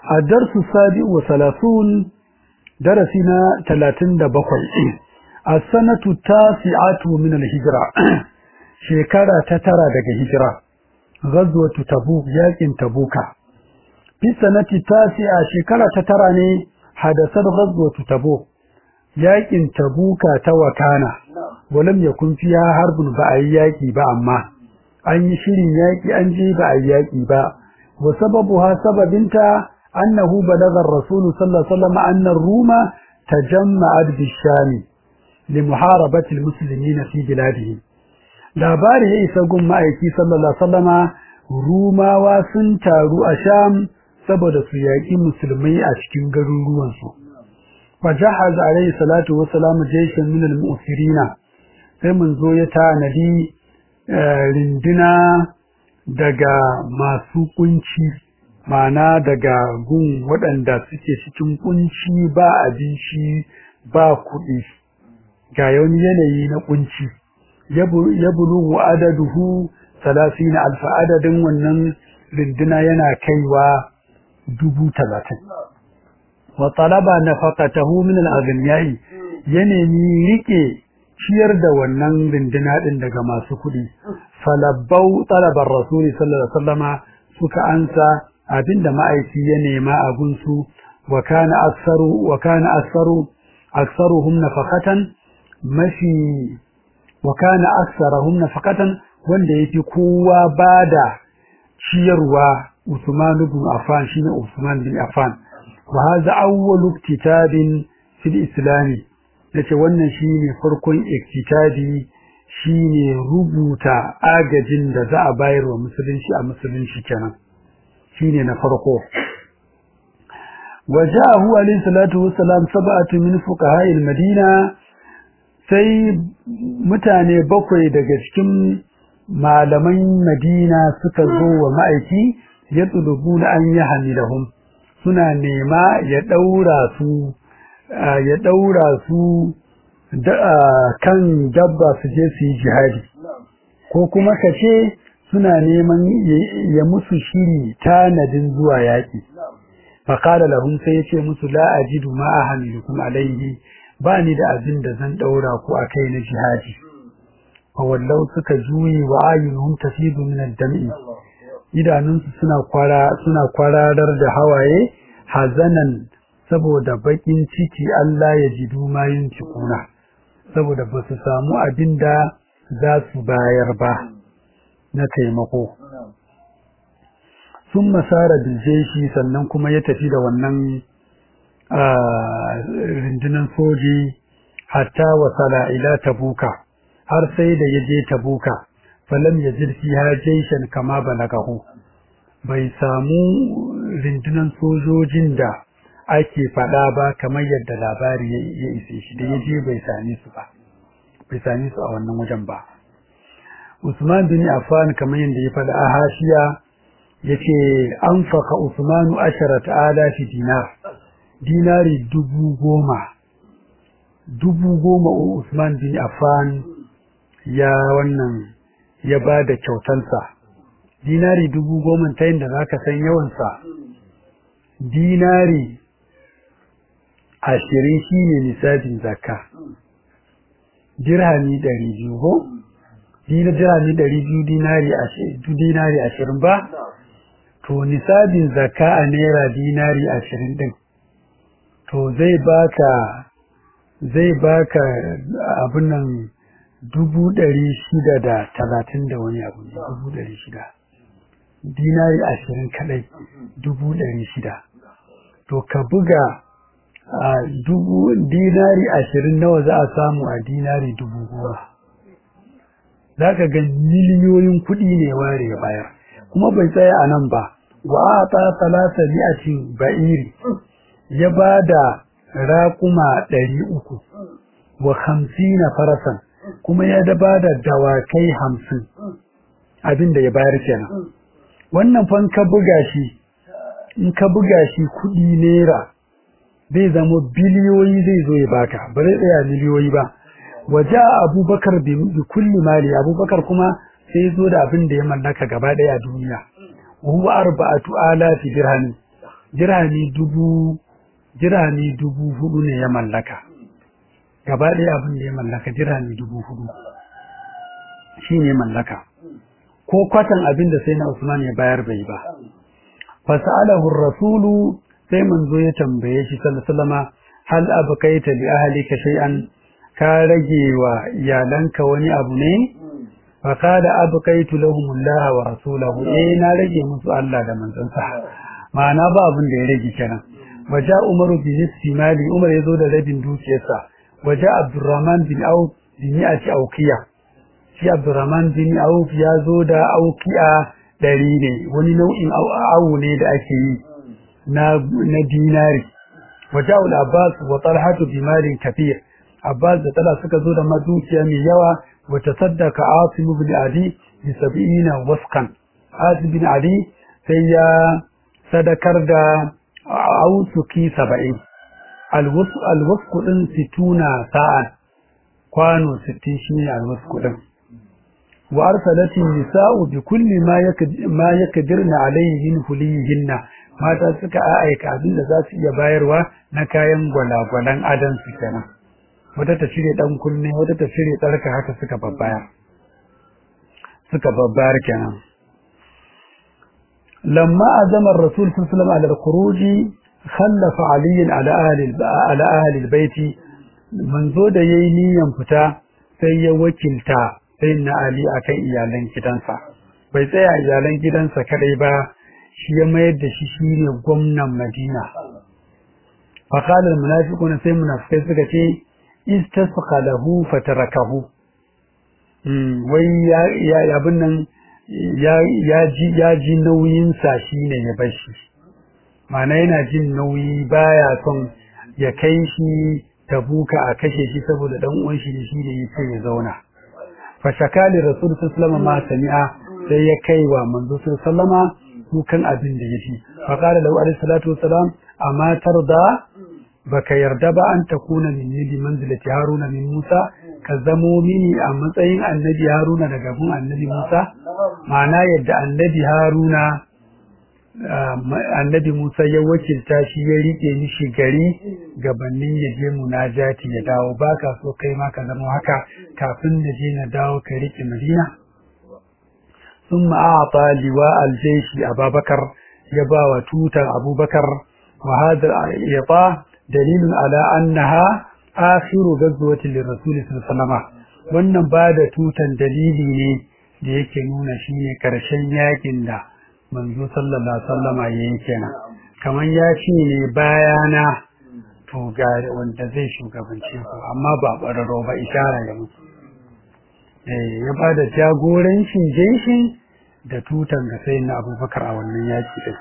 الدرس السابع وثلاثون درسنا ثلاثين دبقل السنة التاسعة من الهجرة شكرا تترى دق هجرة غزوة تبوك ياكن تبوكا في السنة التاسعة شكرا تترى حدثت غزوة تبوك ياكن تبوكا توكانا ولم يكن فيها حرب بأياكي بأما أن يشيرين ياكي أنجي بأياكي بأ وسببها سببنتا أنه بلغ الرسول صلى الله عليه وسلم أن الروم تجمعت بالشام لمحاربة المسلمين في بلادهم labari ya isa gun ma'aiki sallallahu alaihi wasallama rumawa sun taru a sham saboda su yaƙi musulmai a cikin garuruwansu fa jahaz alaihi salatu wassalam jayshan min al-mu'sirina sai mun zo ya tanadi rinduna daga masu kunci mana daga gun waɗanda suke cikin kunci ba abinci ba kuɗi ga wani yanayi na kunci ya bulugu adaduhu salasina alfa adadin wannan rinduna yana kaiwa dubu talatin wa talaba nafaqatahu min al-aghniyai ya nemi rike ciyar da wannan rinduna din daga masu kuɗi falabbau talabar rasuli sallallahu alaihi wasallama suka ansa abinda ma'aiki ya nema a gunsu wa kana aksaru wa kana aksaru aksaruhum nafaqatan mafi wa kana aksarahum nafaqatan wanda yafi kowa bada ciyarwa Usman ibn Affan shine Usman bin Affan wa hadha awwalu iktitabin fil islam yace wannan shine farkon iktitabi shine rubuta agajin da za a bayar wa musulunci a musulunci kenan shine na farko وجاءه عليه الصلاة والسلام سبعة من فقهاء المدينة sai mutane bakwai daga cikin malaman Madina suka zo wa ma'aiki ya tsulubu na an yi hamilahum suna nema ya ɗaura su ya ɗaura su kan dabba su je su yi jihadi ko kuma ka ce suna neman ya musu shiri tanadin zuwa yaƙi faƙala lahum sai ya ce musu la ajidu ma ahamilukum alaihi ba ni da abin da zan ɗaura ku a kai na jihadi wallau suka juyi wa ayyuhum tafidu min ad-dam'i idanunsu suna kwara suna kwararar da hawaye hazanan saboda bakin ciki Allah ya ji duma yin cikuna saboda ba su samu abin da za su bayar ba na taimako sun masara biljeshi sannan kuma ya tafi da wannan rundunar soji hatta wasala ila tabuka har sai da ya je tabuka falam ya jirfi ha jaishan kama balagahu bai samu rundunar sojojin da ake faɗa ba kamar yadda labari ya ise shi da ya je bai same su ba bai same su a wannan wajen ba Usman bin Affan kamar yadda ya faɗa a hashiya yace an faka Usmanu asharat alafi dinar dinari dubu goma dubu goma Usman bin Affan ya wannan ya ba da kyautansa dinari dubu goma ta yin da za ka san yawansa dinari ashirin shi ne nisabin zakka dirhami ɗari biyu ko dirhami ɗari biyu dinari ashirin ba to nisabin zakka a naira dinari ashirin ɗin to zai baka zai baka abin nan dubu ɗari shida da talatin da wani abu ne dubu ɗari shida dinari ashirin kaɗai dubu ɗari shida to ka buga a dubu dinari ashirin nawa za a samu a dinari dubu goma za ka ga miliyoyin kuɗi ne ware ya bayar kuma bai tsaya a nan ba wa a ta talata mi'atin ba'iri ya ba da raƙuma ɗari uku wa hamsina farasan kuma ya da ba da dawakai hamsin abin da ya bayar kenan wannan fan ka buga shi in ka buga shi kuɗi naira zai zama biliyoyi zai zo ya baka ba zai tsaya miliyoyi ba waje abubakar bi kulli mali abubakar kuma sai zo da abin da ya mallaka gaba ɗaya a duniya huwa arba'atu alafi dirhami dirhami dubu dirhami dubu hudu ne ya mallaka gaba ɗaya abin da ya mallaka dirhami dubu hudu shi ne mallaka ko kwatan abin da sai na Usman ya bayar bai ba fasa'alahu rasulu sai manzo ya tambaye shi sallallahu alaihi wasallama hal abqaita bi ahlika shay'an ka rage wa iyalanka wani abu ne fa qala abqaitu lahum Allah wa rasulahu eh na rage musu Allah da manzansa ma'ana ba abin da ya rage kenan waja umaru bi nisfi mali umar yazo da rabin dukiyarsa waja abdurrahman bin auf bi mi'ati awqiya shi abdurrahman bin auf ya zo da awqiya ɗari ne wani nau'in awu ne da ake yi na na dinari waja ul abbas wa talhatu bi malin kathir abbas da tala suka zo da madukiya mai yawa wa tasaddaqa asim ibn adi bi 70 wasqan asim bin adi sai ya sadakar da ausuki saba'in alwasku ɗin situna sa'an kwano sittin shi ne alwasku ɗin wa arsalatin nisa'u bi kulli ma yakdirna alayhi min hulihinna mata suka aika abin da za su iya bayarwa na kayan gwalagwalan adan su kenan wata ta cire dan kunne wata ta cire tsarka haka suka babbayar suka babbayar kenan لما أزم الرسول صلى الله عليه وسلم على الخروج خلف علي على أهل على أهل البيت منذ da yayi niyan fita sai ya wakilta sai na Ali akan iyalan gidansa bai tsaya iyalan gidansa kadai ba shi ya mayar da shi shine gwamnan Madina fa qala al munafiquna sai munafikai suka ce istasqa lahu fatarakahu wai ya abin nan ya ji nauyinsa shi ne ya bar shi mana yana jin nauyi baya son ya kai shi tabuka a kashe shi saboda dan uwan shi shi ne ya ce ya zauna fa shakali rasul sallallahu ma sami'a sai ya kai wa manzo sallama kukan abin da yafi fa qala lahu alaihi salatu wassalam amma tarda baka yarda ba an takuna minni bi manzilati haruna min musa ka zamo mini a matsayin annabi haruna daga gun annabi musa ma'ana yadda annabi haruna annabi musa ya wakilta shi ya rike mishi gari gabanin ya je munajati ya dawo baka so kai ma ka zama haka kafin na je na dawo ka rike madina ثم أعطى لواء الجيش أبا بكر يبا توتا أبو بكر وهذا الإعطاء دليل على أنها آخر غزوة للرسول صلى الله عليه وسلم wannan ba da tutan dalili ne da yake nuna shi ne ƙarshen yakin da manzo sallallahu alaihi wasallama ya yi kenan kamar ya ce ne bayana to ga wanda zai shugabance ku amma ba ɓararro ba ishara ya musu ya ba da jagorancin jeshin da tutan ga sai na abubakar a wannan yaki din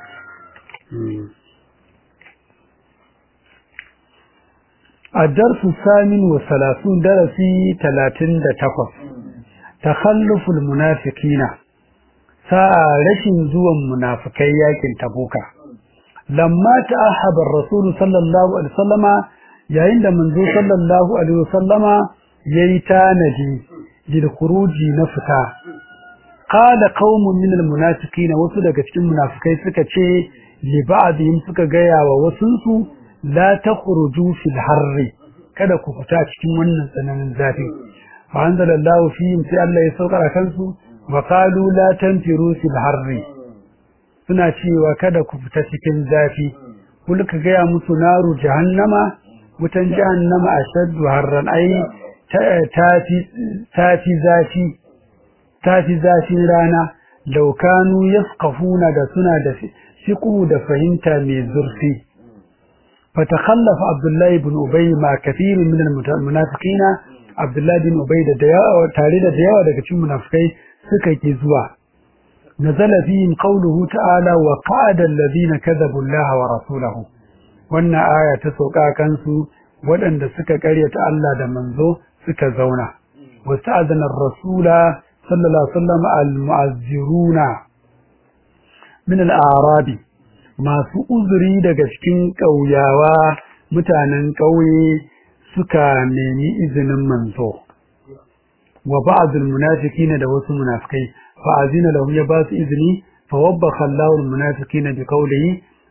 الدرس الثامن والثلاثون درسي ثلاثين دتقف تخلف المنافقين ساعة رشن زوا منافقي ياكن تبوكا لما تأحب الرسول صلى الله عليه وسلم yayin da manzo sallallahu alaihi wasallama yayi tanaji lil khuruji na fita qala qaumun min al munafiqin wasu daga cikin munafikai suka ce li ba'dihim suka gaya wa wasunsu la takhruju fil harri kada ku fita cikin wannan tsananin zafi fa anzalallahu fihim sai Allah ya saukar kansu wa qalu la tanfiru fil harri suna cewa kada ku fita cikin zafi kul ka gaya musu naru jahannama wutan jahannama ashaddu harran ai tafi tafi zafi tafi zafin rana law kanu yafqahuna da suna da fiqhu da fahimta mai zurfi فتخلف عبد الله بن أبي مع كثير من المنافقين عبد الله بن أبي تاريد دياوة daga cikin munafikai suka ki zuwa nazala fihim qawluhu ta'ala wa qa'ada alladhina kadhabu Allah wa rasulahu wannan aya ta sauka kansu waɗanda suka karyata Allah da manzo suka zauna wasta'adana ar-rasula sallallahu alaihi wasallam al-mu'azziruna min al-a'rabi masu uzuri daga cikin ƙauyawa mutanen ƙauye suka nemi izinin manzo wa ba'dul munafiqina da wasu munafikai fa azina lahum ya ba su izini fa wabbakha Allahu al munafiqina bi qawlihi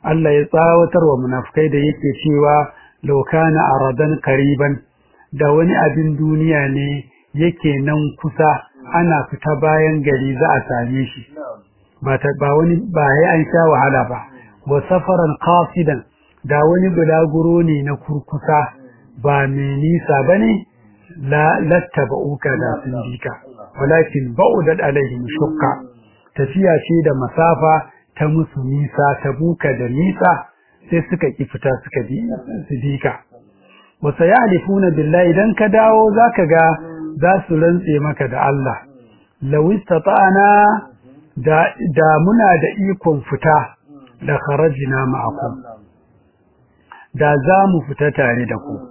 Allah ya tsawatar wa munafikai da yake cewa law kana aradan qariban da wani abin duniya ne yake nan kusa ana fita bayan gari za a same shi ba ta ba wani ba ya an sha wahala ba wa safaran qasidan da wani bulaguro ne na kurkusa ba mai nisa bane la lattaba'uka da sun jika walakin ba'udat alaihim shukka tafiya ce da masafa ta musu nisa ta buka da nisa sai suka ki fita suka bi su bika wa sayalifuna billahi idan ka dawo zaka ga za su rantse maka da Allah law istata'ana da da muna da ikon fita da kharajina ma'akum da za mu fita tare da ku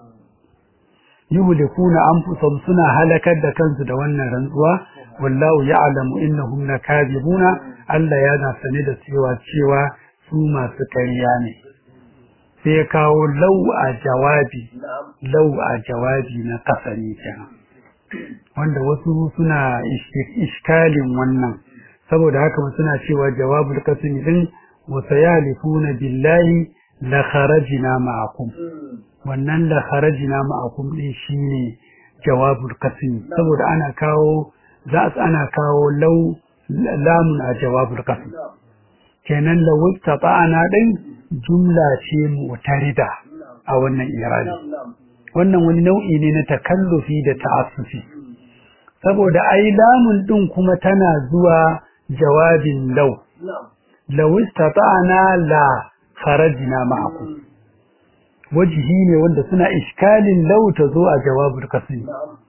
yuhlikuna anfusahum suna halakar da kansu da wannan rantsuwa wallahu ya'lamu innahum lakazibuna Allah yana sane da cewa cewa su masu ƙarya ne sai ya kawo lau a jawabi lau a jawabi na kasani kenan wanda wasu suna iskalin wannan saboda haka suna cewa jawabul kasmi din wa sayalifuna billahi la kharajna ma'akum wannan la kharajna ma'akum din shine jawabul kasmi saboda ana kawo za ana kawo lau lamun a jawabul qasm kenan la wattaba'ana din jumla ce mu'tarida a wannan irabi wannan wani nau'i ne na takallufi da ta'assufi saboda ai lamun din kuma tana zuwa jawabin law law istata'na la kharajna ma'akum wajhi ne wanda suna iskalin law ta zo a jawabul qasm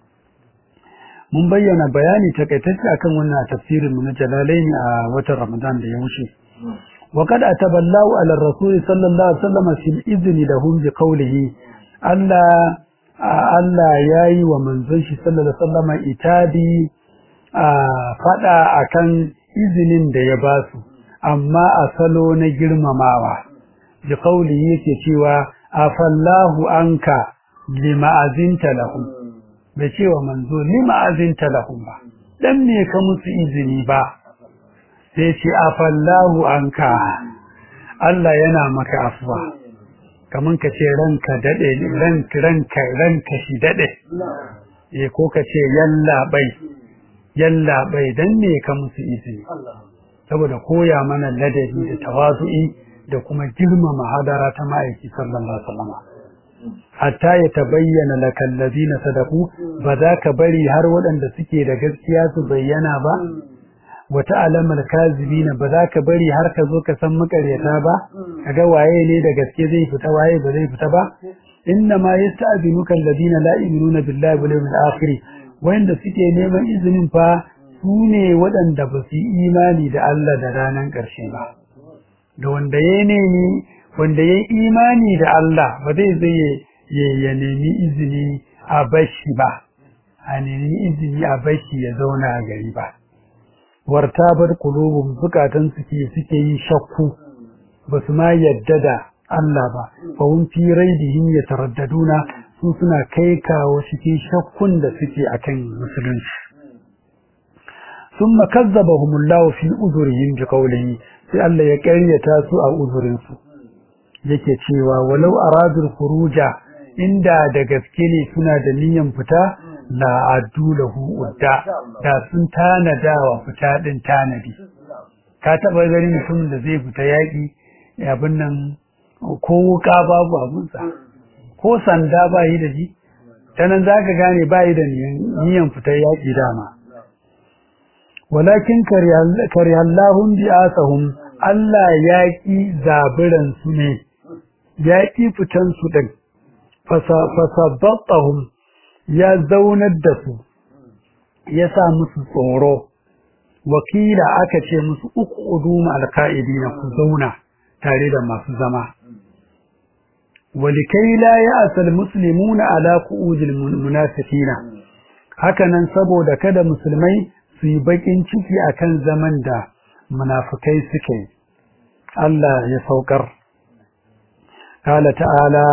mun bayyana bayani takaitacce akan wannan tafsirin mu na Jalalaini a watan Ramadan da ya wuce wa kad ataballahu ala rasul sallallahu alaihi wasallam fil izni lahum bi qawlihi Allah Allah yayi wa manzon shi sallallahu alaihi wasallam itabi a fada akan izinin da ya basu amma a salo na girmamawa bi qawlihi yake cewa afallahu anka lima azinta lahum bai ce wa manzo ni ma'azinta lahum ba dan me ka musu izini ba sai ce afallahu anka Allah yana maka afwa kaman ka ce ranka dade ranka ranka ranka shi dade eh ko ka ce yalla bai yalla bai dan me ka musu izini saboda koya mana ladabi da tawazu'i da kuma girmama hadara ta ma'aiki sallallahu alaihi wasallam hatta ya tabayyana lakal ladina sadaku ba za ka bari har waɗanda suke da gaskiya su bayyana ba wata alamar kazibina ba za ka bari har ka zo ka san makaryata ba kaga waye ne da gaske zai fita waye ba zai fita ba inna ma yasta'zinuka alladina la yu'minuna billahi wal yawmil akhir wanda suke neman izinin fa su ne waɗanda ba su yi imani da Allah da ranar ƙarshe ba da wanda ya nemi wanda ya imani da Allah ba zai zai ya nemi izini a bashi ba a nemi izini a bashi ya zauna a gari ba warta bar kulubun zukatan suke suke yi shakku ba su ma yadda da Allah ba fa hun fi raidihim yataraddaduna su suna kai kawo cikin shakkun da suke akan musulunci ثم كذبهم الله في أذرهم بقوله sai Allah ya ƙaryata su a uzurinsu yake cewa walau aradul khuruja inda da gaske ne suna da niyyar fita la addu lahu udda da sun tanada wa fita din tanadi ka taba gani mutum da zai fita yaki abin nan ko wuka babu abunsa ko sanda ba yi da ji ta nan zaka gane ba yi da niyyar fita yaki dama walakin karihallahun bi'asahum Allah ya ƙi zabiransu ne ya ƙi fitansu ɗin fasabbaɓahum ya zaunar da su ya sa musu tsoro wakila aka ce musu uku uduma alka'idi na ku zauna tare da masu zama walikai la ya asal muslimuna ala ku'udil munafiqina hakanan saboda kada musulmai su yi bakin ciki akan zaman da munafikai suke Allah ya saukar kala ta'ala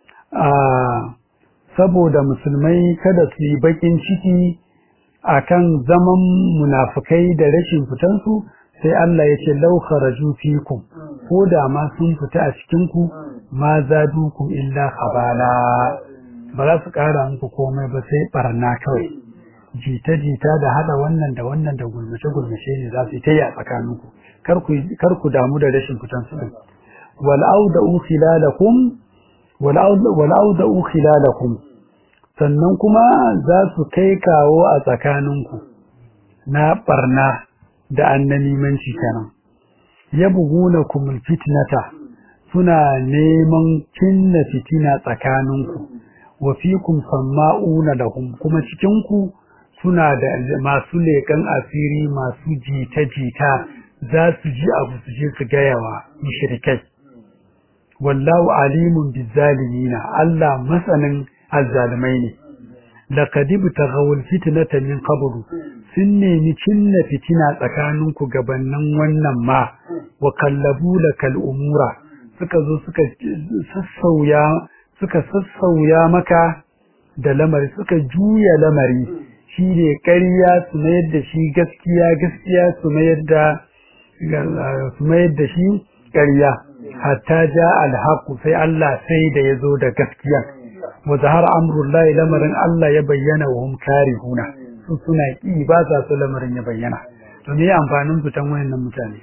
saboda musulmai kada su yi bakin ciki akan zaman munafikai da rashin fitansu sai Allah ya ce law kharaju fikum ko da ma sun fita a cikin ku ma zadukum illa khabala ba za su ƙara muku komai ba sai barna kawai jita-jita da hada wannan da wannan da gulmace-gulmace ne za su yi ta yi a tsakaninku kar ku damu da rashin fitan su din wal'auda'u khilalakum wal'auda'u khilalakum sannan kuma za su kai kawo a tsakaninku na barna da annamimanci kenan yabghunakum fitnata suna neman cinna fitina tsakaninku wa fikum samma'una lahum kuma cikin ku suna da masu leƙen asiri masu jita-jita za su ji abu su je su gayawa mushrikai wallahu alimun bizzalimina Allah masanin azzalimai ne laqad ibtaghawul fitnata min qablu sun nemi cinna fitina tsakaninku gabannin wannan ma wa kallabu lakal umura suka zo suka sassauya suka sassauya maka da lamari suka juya lamari shi ne ƙarya su mayar da shi gaskiya gaskiya su mayar da su mayar da shi ƙarya hatta ja alhaqu sai Allah sai da ya zo da gaskiya wa zahara amrullahi lamarin Allah ya bayyana wa hum karihuna su suna ki ba sa so lamarin ya bayyana to me amfanin fitan wayannan mutane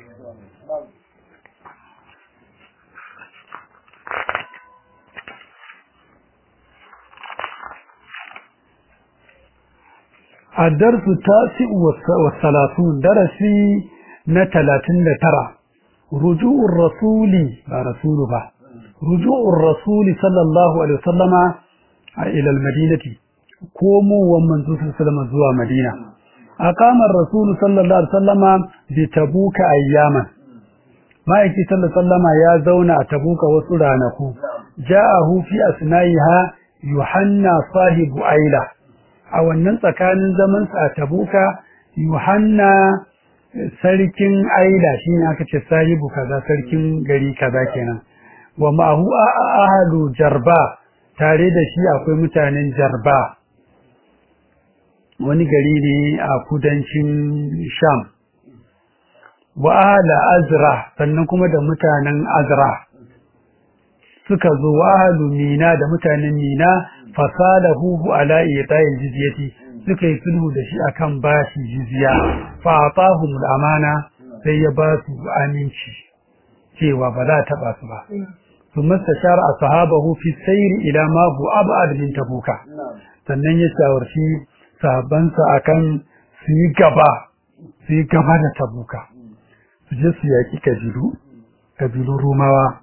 الدرس التاسع والثلاثون درسي نتلاتين ترى رجوع الرسول رسول با رجوع الرسول صلى الله عليه وسلم إلى المدينة كومو ومن صلى الله عليه وسلم زوا مدينة أقام الرسول صلى الله عليه وسلم بتبوك أياما ما يكي صلى الله عليه وسلم يا زونا تبوك وسرانكو جاءه في أثنائها يوحنا صاحب أيله a wannan tsakanin zamansa a tabuka yohanna sarkin aila shi ne aka ce sahibu kaza sarkin gari kaza kenan wa ma'ahu ahalu jarba tare da shi akwai mutanen jarba wani gari ne a kudancin sham wa ahala azra sannan kuma da mutanen azra suka zo wa ahalu mina da mutanen mina fasalahu ala ita'il jizyati suka yi sulhu da shi akan bashi jizya fa atahum amana sai ya ba su aminci cewa ba za ta ba su ba thumma stashara ashabahu fi sayr ila ma hu ab'ad min tabuka sannan ya shawarci sahabbansa akan su yi gaba su yi gaba da tabuka su je su yaki kabilu kabilun rumawa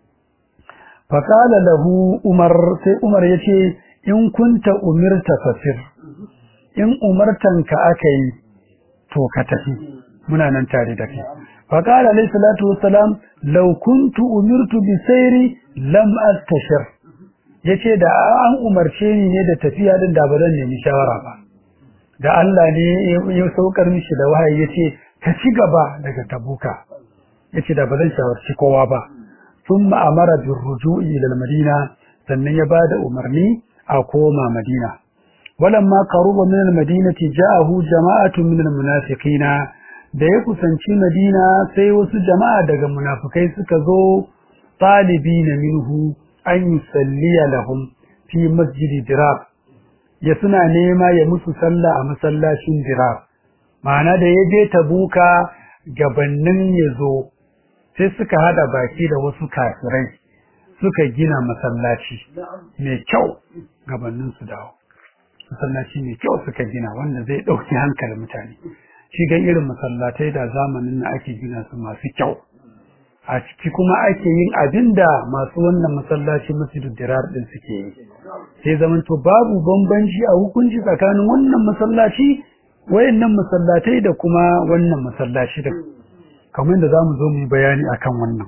faƙala lahu umar sai umar ya ce in kunta umirta fasir in umartanka aka yi to ka tafi muna nan tare da kai faƙala alayhi salatu wassalam law kuntu umirtu bi sayri lam astashir yace da an umarce ni ne da tafiya din da ba zan nemi shawara ba da Allah ne ya saukar mishi da wahayi yace ka ci gaba daga tabuka yace da ba zan shawarci kowa ba ثم أمر بالرجوع إلى المدينة sannan ya bada umarni a koma Madina walamma qaruba min al-madinati ja'ahu jama'atun min al-munafiqina da ya kusanci Madina sai wasu jama'a daga munafikai suka zo talibina minhu an yusalliya lahum fi masjidi dirar ya suna nema ya musu sallah a masallacin dirar ma'ana da ya je tabuka gabannin ya zo sai suka hada baki da wasu kafirai suka gina masallaci mai kyau gabanin su dawo masallaci mai kyau suka gina wanda zai dauki hankalin mutane shi ga irin masallatai da zamanin na ake gina su masu kyau a ciki kuma ake yin abinda masu wannan masallaci masjidu dirar din suke yi sai zaman to babu bambanci a hukunci tsakanin wannan masallaci wayannan masallatai da kuma wannan masallaci din kamar da zamu zo mu yi bayani akan wannan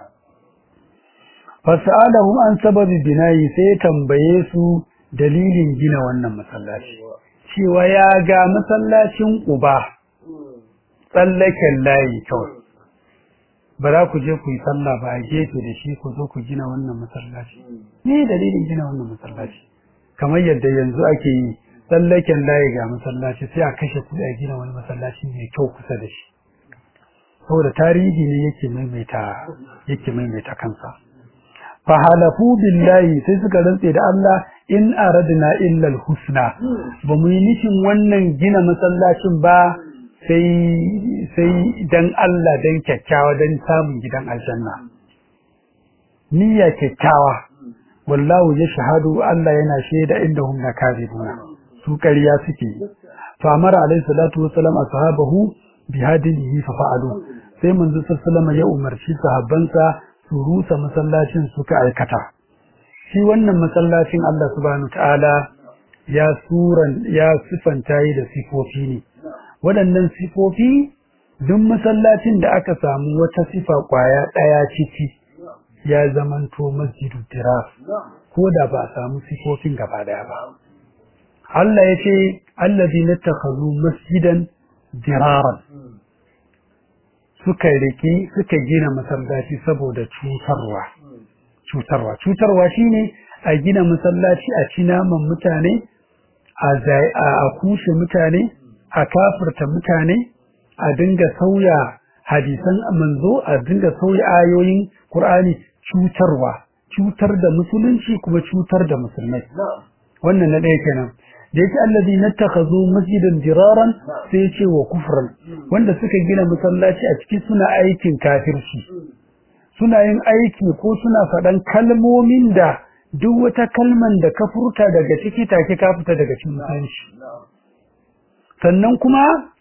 fasalahum an sababi binayi sai tambaye su dalilin gina wannan masallaci cewa ya ga masallacin Quba tsallaken layi kawai ba za ku je ku yi sallah ba a gefe da shi ku zo ku gina wannan masallaci ne dalilin gina wannan masallaci kamar yadda yanzu ake yi tsallaken layi ga masallaci sai a kashe kuɗi a gina wani masallaci mai kyau kusa da shi saboda tarihi ne yake maimaita yake maimaita kansa fa halafu billahi sai suka rantse da Allah in aradna illa alhusna ba mu yi nufin wannan gina masallacin ba sai sai dan Allah dan kyakkyawa dan samun gidan aljanna niyya kyakkyawa wallahu yashhadu Allah yana shaida indahum lakazibuna su ƙarya suke fa amara alayhi salatu wassalam ashabahu bi hadihi fa fa'alu sai manzo sallallahu ya umarci sahabbansa su rusa masallacin suka aikata shi wannan masallacin Allah subhanahu ta'ala ya suran ya sifanta yi da sifofi ne waɗannan sifofi duk masallacin da aka samu wata sifa kwaya ɗaya ciki ya zamanto masjidu tiraf ko da ba a samu sifofin gaba daya ba Allah ya ce allazi nattakhadhu masjidan diraran suka riki suka gina masallaci saboda cutarwa cutarwa cutarwa shine a gina masallaci a ci naman mutane a kushe mutane a kafirta mutane a dinga sauya hadisan manzo a dinga sauya ayoyin Qur'ani cutarwa cutar da musulunci kuma cutar da musulmai wannan na ɗaya kenan da yake allazi nattakhazu masjidan diraran sai ya ce wa kufran wanda suka gina masallaci a ciki suna aikin kafirci suna yin aiki ko suna faɗan kalmomin da duk wata kalman da ka furta daga ciki take ka fita daga cikin musulunci sannan kuma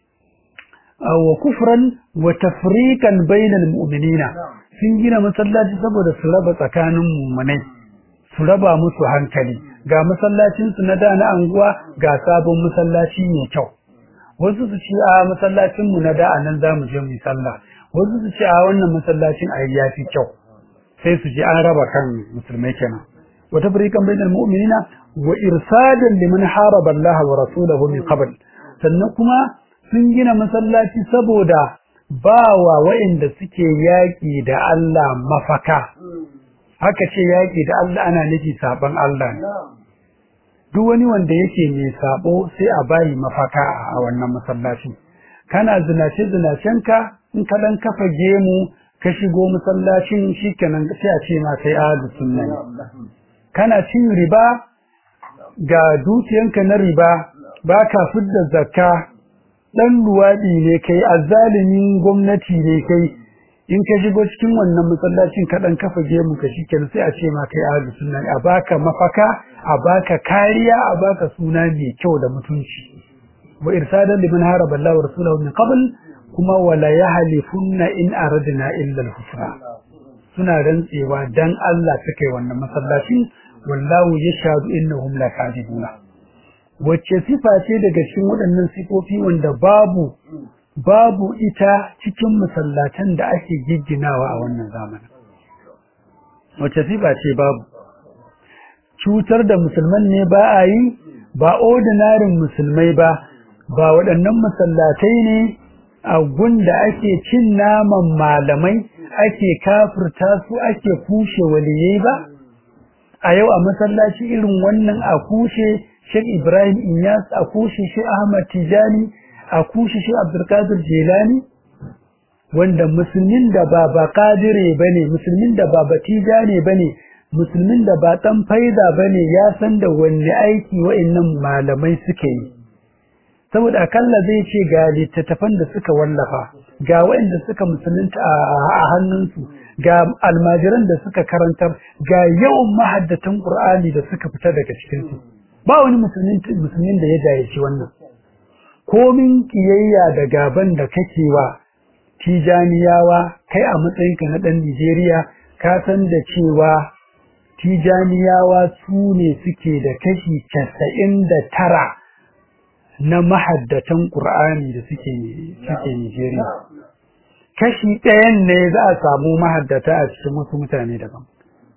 wa kufran wa tafriqan bainal mu'minina sun gina masallaci saboda su raba tsakanin mu'minai su raba musu hankali ga masallacin su na da na anguwa ga sabon masallaci mai kyau wasu su ce a masallacin mu na da anan zamu je mu sallah wasu su ce a wannan masallacin a yafi kyau sai su ji an raba kan musulmai kenan wa tafriqan bainal mu'minina wa irsadan liman haraba Allah wa rasulahu min qabl sannan kuma sun gina masallaci saboda ba wa waɗanda suke yaƙi da Allah mafaka haka ce yaƙi da Allah ana nufi saban Allah ne duk wani wanda yake mai sabo sai a bayi mafaka a wannan masallaci kana zinace zinacenka in ka dan kafa gemu ka shigo masallacin shikenan sai a ce ma kai ahlus sunna ne kana cin riba ga dukiyanka na riba baka fidda zakka dan luwadi ne kai azzalimin gwamnati ne kai in ka shigo cikin wannan masallacin ka dan kafa gemu ka shikenan sai a ce ma kai ahlus sunna a baka mafaka a baka kariya a baka suna mai kyau da mutunci wa irsadan liman haraba Allah wa rasulahu min qabl kuma wala yahlifunna in aradna illa al-husna suna rantsewa dan Allah suka yi wannan masallacin wallahu yashhadu innahum lakadibuna wacce sifa ce daga cikin waɗannan sifofi wanda babu babu ita cikin masallatan da ake gigginawa a wannan zamanin wacce sifa ce babu cutar da musulman ne ba a yi ba ordinarin musulmai ba ba waɗannan masallatai ne a gunda ake cin naman malamai ake kafirta su ake kushe waliyai ba a yau a masallaci irin wannan a kushe Sheikh Ibrahim Inyas a kushe Sheikh Ahmad Tijani a kushe Sheikh Abdulkadir Jelani wanda musulmin da ba ba kadire bane musulmin da ba batijane bane musulmin da ba dan faida bane ya san da wanne aiki wa'annan malamai suke yi saboda akalla zai ce ga littattafan da suka wallafa ga waɗanda suka musulunta a hannunsu ga almajiran da suka karantar ga yawan mahaddatan Qur'ani da suka fita daga cikin su ba wani musulmin da ya gayyaci wannan komin kiyayya da gaban da kake wa tijaniyawa kai a matsayinka na ɗan Nijeriya ka san da cewa tijaniyawa su ne suke da kashi casa'in da tara na mahaddatan Qur'ani da suke suke Nijeriya kashi ɗayan ne za a samu mahaddata a cikin wasu mutane daban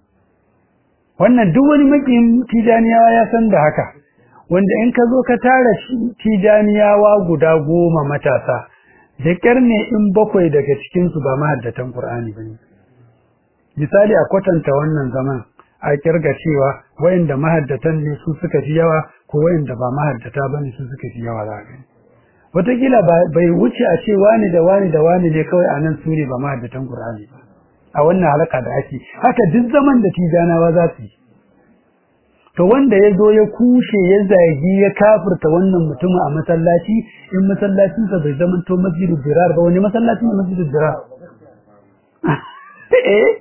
wannan duk wani makin tijaniyawa ya san da haka wanda in ka zo ka tara tijaniyawa guda goma matasa da ƙyar ne in bakwai daga cikinsu ba mahaddatan Qur'ani ba ne misali a kwatanta wannan zaman a kirga cewa wayanda mahaddatan ne su suka fi yawa ko wayanda ba mahaddata bane su suka fi yawa za gani wataƙila bai wuce a ce wani da wani da wani ne kawai a nan su ne ba ma da tan Qur'ani ba a wannan halaka da ake haka duk zaman da tijanawa za su yi to wanda ya zo ya kushe ya zagi ya kafirta wannan mutumin a masallaci in masallacinsa bai zama to masjidu dirar ba wani masallaci ne masjidu dirar eh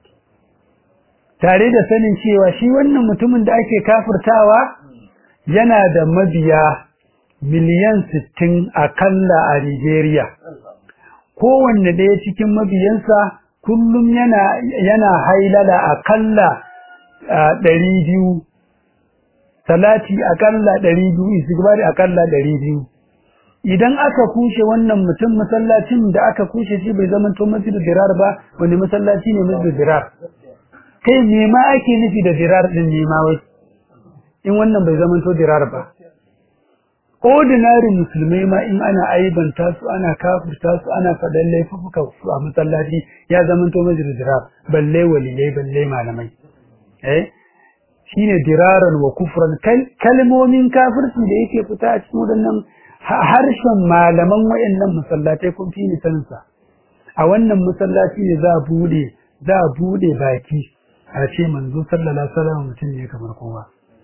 tare da sanin cewa shi wannan mutumin da ake kafirtawa yana da mabiya miliyan sittin akalla a Nigeria kowanne ɗaya cikin mabiyansa kullum yana yana hailala akalla ɗari biyu salati akalla ɗari biyu istighfari akalla ɗari biyu idan aka kushe wannan mutum masallacin da aka kushe shi bai zama to masjidu dirar ba wani masallaci ne masjidu dirar kai me ma ake nufi da dirar din ne ma wai in wannan bai zama to dirar ba ordinary musulmai ma in ana aibanta su ana kafirta su ana faɗan laifuka su a masallaci ya zama to masjidu dirar balle waliyai balle malamai eh shine diraran wa kufran kalmomin kafirci da yake fita a cikin waɗannan harshen malaman wayannan masallatai kun fi ni sanin sa a wannan masallaci ne za a bude za a bude baki a ce manzo sallallahu alaihi wasallam mutum ne kamar kowa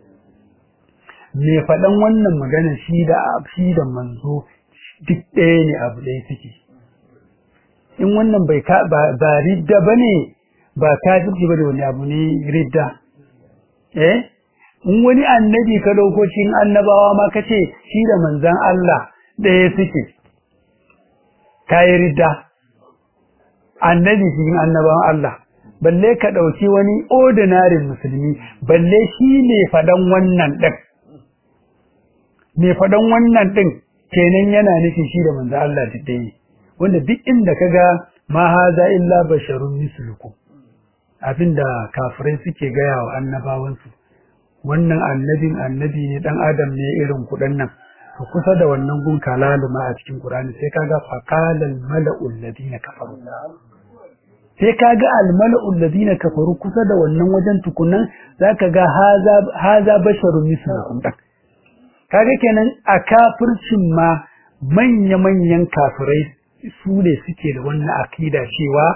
me faɗan wannan magana shi da shi da manzo duk ɗaya ne abu ɗaya suke in wannan bai ka ba ridda bane ba kafirci ba da wani abu ne ridda eh in wani annabi ka dauko cikin annabawa ma kace shi da manzon Allah ɗaya suke kai ridda annabi cikin annabawan Allah balle ka dauki wani ordinary musulmi balle shi ne fadan wannan din me fadan wannan din kenan yana nufi shi da manzon Allah ɗaya wanda duk inda kaga ma haza illa basharun mislukum abinda kafirai suke gaya wa annabawansu wannan annabin annabi ne dan adam ne irin kudan nan to kusa da wannan gun kalaluma a cikin Qur'ani sai kaga faqalal mala'ul ladina kafaru sai kaga al mala'ul ladina kafaru kusa da wannan wajen tukunan zaka ga haza haza basharun mislukum dan kaga kenan a kafircin ma manya manyan kafirai su ne suke da wannan akida cewa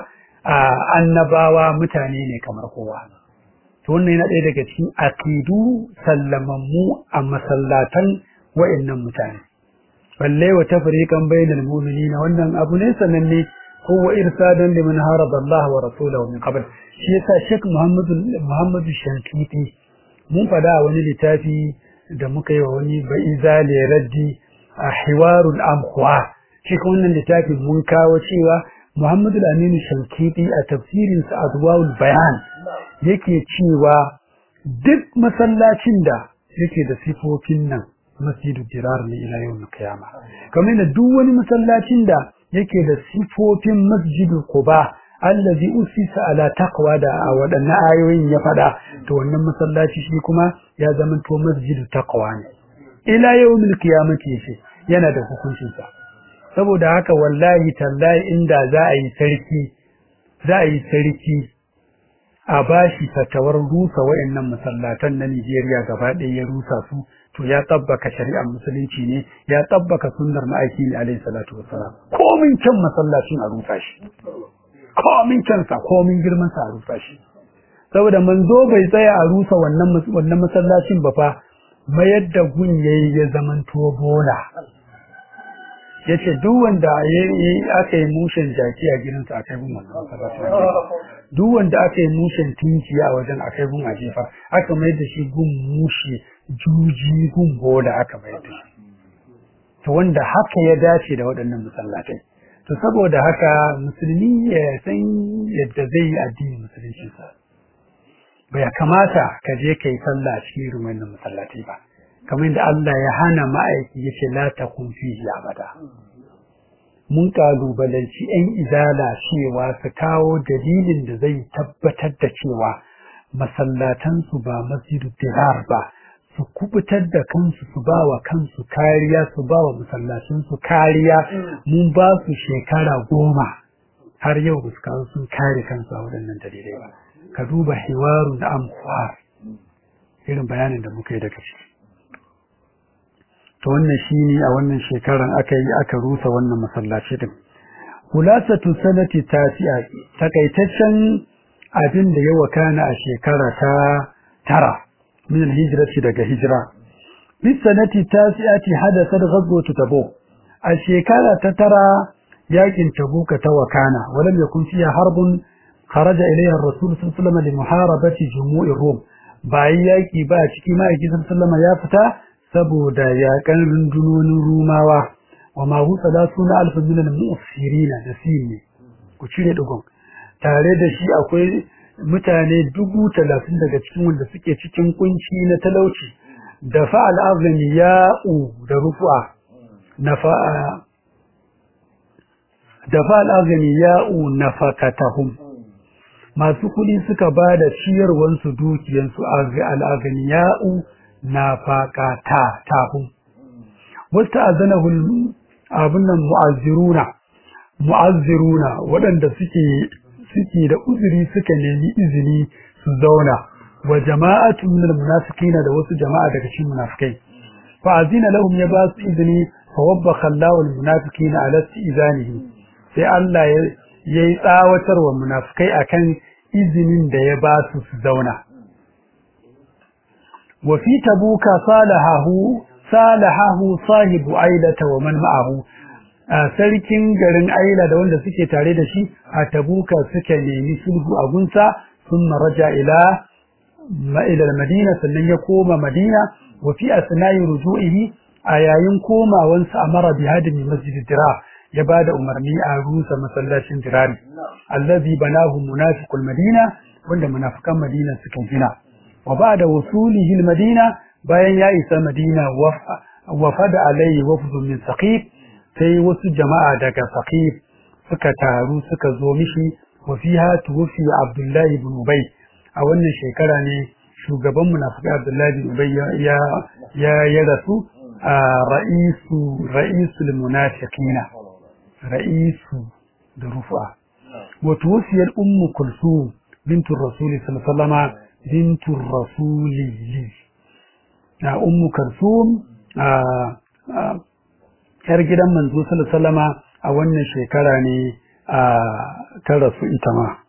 annabawa mutane ne kamar kowa to wannan yana ɗaya daga cikin akidu sallamammu a masallatan wa'annan mutane balle wa tafriqan bainal mu'minina wannan abu ne sananne ko wa irsadan liman haraba Allah wa rasulahu min qabl shi yasa Sheikh Muhammad Muhammad Shankiti mun fada wani littafi da muka yi wa wani ba'izali raddi a hiwarul amkhwa shi wannan littafin mun kawo cewa Muhammad Aminu Shankiti a tafsirinsa Adwaul Bayan yake cewa duk masallacin da yake da sifofin nan masjidu dirar ne ila yau kiyama kamar da duk wani masallacin da yake da sifofin masjidu quba allazi usisa ala taqwa da a waɗannan ayoyin ya faɗa to wannan masallaci shi kuma ya zama to masjidu taqwa ne ila yawmil qiyamati shi yana da hukuncin sa saboda haka wallahi tallahi inda za a yi sarki za a yi sarki a bashi fatawar rusa wayannan masallatan na Nigeria gaba ɗaya ya rusa su to ya tabbaka shari'ar musulunci ne ya tabbaka sunnar ma'aiki ne alaihi salatu wassalam komin kan masallacin a rusa shi komin kansa komin girman sa a rusa shi saboda manzo bai tsaya a rusa wannan wannan masallacin ba fa mayar da gun yayi ya zamanto bola yace duk wanda aka yi mushen jaki a gidansa akai gun wannan masallacin duk wanda aka yi mushen tinkiya a wajen akai gun a jefa aka mayar da shi gun mushe juji gun bola aka mayar da shi to wanda haka ya dace da waɗannan masallatai to saboda haka musulmi ya san yadda zai yi addini musulunci sa bai kamata ka je kai sallah a cikin irin wannan masallatai ba kamar yadda Allah ya hana ma'aiki yace la takun fihi abada mun kalubalanci ‘yan izala cewa su kawo dalilin da zai tabbatar da cewa masallatansu ba masjidu dirar ba su kubutar da kansu su ba wa kansu kariya su ba wa masallacinsu kariya mun ba su shekara goma har yau ba su kawo sun kare kansu a waɗannan dalilai ba ka duba hiwaru na amfar irin bayanin da muka yi daga ciki to wannan shine a wannan shekaran aka yi aka rusa wannan masallaci din kulasatu sanati tasi'a takaitaccen abin da ya wakana a shekara ta tara min hijrati daga hijira bis sanati tasi'ati hadathat ghazwatu tabuk a shekara ta tara yakin tabuka ta wakana walam yakun fiha harbun kharaja ilayha ar-rasul sallallahu alaihi wasallam li muharabati jumu'ir rum bayan yaki ba ciki ma yaki sallallahu ya fita saboda yakan rundunonin rumawa wa ma hu salasuna alf min al-mu'sirina da ne ku cire dugun tare da shi akwai mutane dubu talatin daga cikin wanda suke cikin kunci na talauci da fa'al azmi ya'u da rufu'a na fa'a da fa'al azmi ya'u nafaqatahum masu kuɗi suka ba da ciyarwansu dukiyansu al'aganiya'u na faƙata tahun. Wata azanahul abin nan mu'azziruna, mu'azziruna waɗanda suke suke da uzuri suka nemi izini su zauna wa jama'atu min almunafiqina da wasu jama'a daga cikin munafikai. Fa azina lahum ya ba su izini fa wabbakha Allahu almunafiqina ala istizanihi. Sai Allah ya yayi tsawatarwa munafikai akan izinin da ya ba su su zauna wa fi tabuka salahahu salahahu sahibu ailata wa man ma'ahu sarkin garin aila da wanda suke tare da shi a tabuka suka nemi sulhu a gunsa sun raja ila ila madina sannan ya koma madina wa fi asna'i ruju'ihi a yayin komawansa amara bi hadimi masjid dira ya ba da umarni a rusa masallacin dirari allazi banahu munafiqul madina wanda munafikan madina suka gina wa ba'da wusulihi madina bayan ya isa madina wafada alayhi wafdun min saqif sai wasu jama'a daga saqif suka taru suka zo mishi wa fiha tuwfi abdullahi ibn ubay a wannan shekara ne shugaban munafikai abdullahi ibn ubay ya ya ya rasu a ra'isu ra'isul munafiqina ra'isu da rufa wato wasiyar ummu kulsum bintu rasuli sallallahu alaihi bintu rasuli na ummu kulsum a yar gidan manzo sallallahu alaihi a wannan shekara ne a ta rasu ita ma